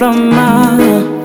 drama.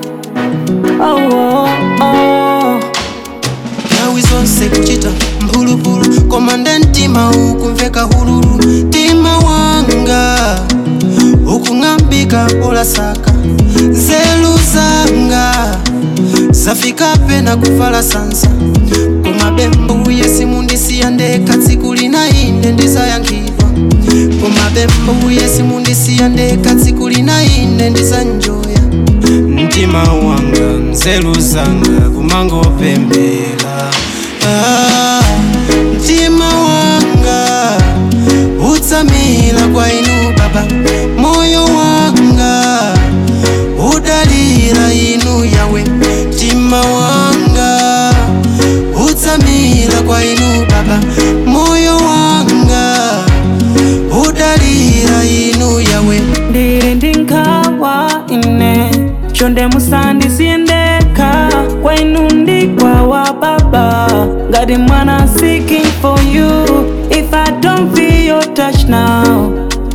Oh, oh, oh. nthawi zonse kuchita mphulupulu koma nde mtima ukumveka hululu mtima wanga ukung'ambika polasaka nzeru zanga zafika pena kuvala sansa koma bembuye simundisiya ndekha tsiku lina ine ndizayankhidwa koma bembuye simundisiya ndekha tsiku lina ine ndizanjoya mtima wanga nzeru zanga kumangopembela ah, mtima wanga utsamila kwa inu baba moyo wanga udalira inu yawe mtima wanga utsamila kwa inu baba moyo wanga udalira inu yawe ndiri ndinkawa ine chonde musandisiyendeka kwenu ndikwawa baba ngati mwana seeking for you if i don't feel your touch now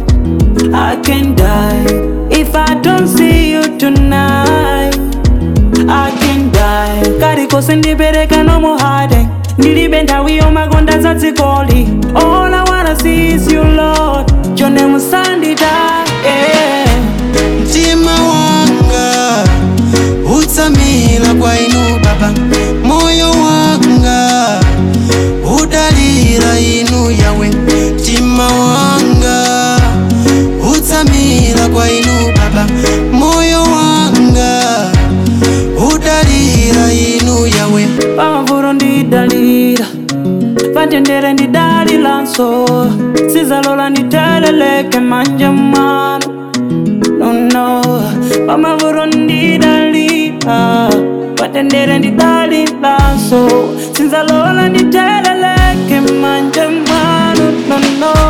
i can die if i don't see you tonight i can die kari kose ndipereka no more hiding ndilibe nthawi yomakonda za dzikoli all i wanna see is you lord chonde musanditaye yeah. mtima wanga utsamila kwa inu baba moyo wanga udalira inu yawe mtima wanga utsamila kwa inu baba moyo wanga udalira inu yawe pamavuro ndidalira patendere ndidalilanso sizalola nditeleleke manje mwano nono pamavuro ndidalira patendere ndidalilanso sizalola nditeleleke manje mwano nono